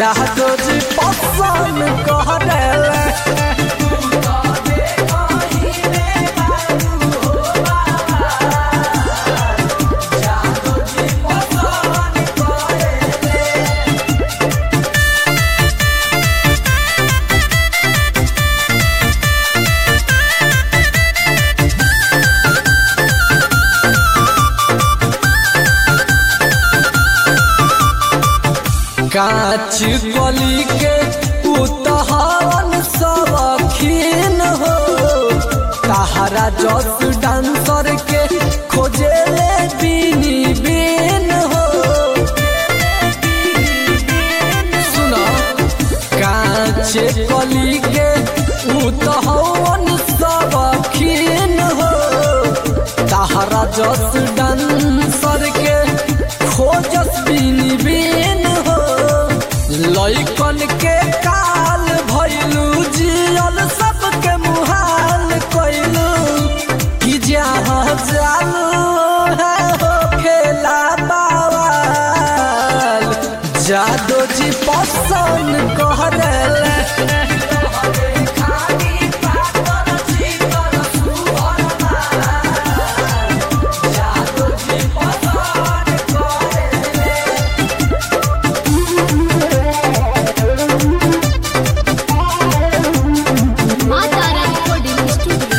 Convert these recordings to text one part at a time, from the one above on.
जादो जी पसंद करेले कांच कली के उतहन सबखीन हो तहरा जस डांसर के खोजेले बीनी बीन हो सुना कांच कली के उतहन सबखीन हो तहरा जस डांसर के खोजस बीनी बीन हो लइकन के काल भइलू जियल सबके मुहाल कइलू कि जहाँ जालू है हो खेला बावाल जादो जी पसंद करेले Matara Recording Studio.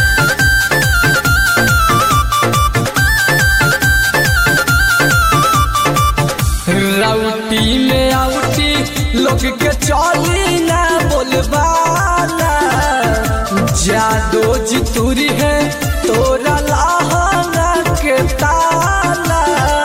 राउटी में आउटी लोग के चली ना बोलबाला जादो जी तुरी है तोरा लाहना के ताला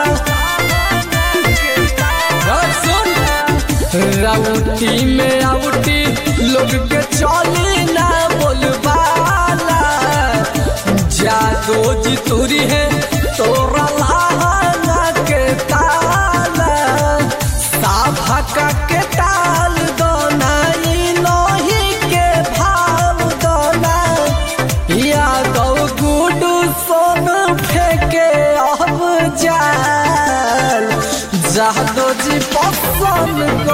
और सुन राउटी में आउटी लोग के चली ना बोलबाला जादो जी तुरी है तोरा लाहना के ताला साभका के ताल दोना ई नही के भाव दोना यादव गुडू सोन फेंके अब जाल जादो जी पसंद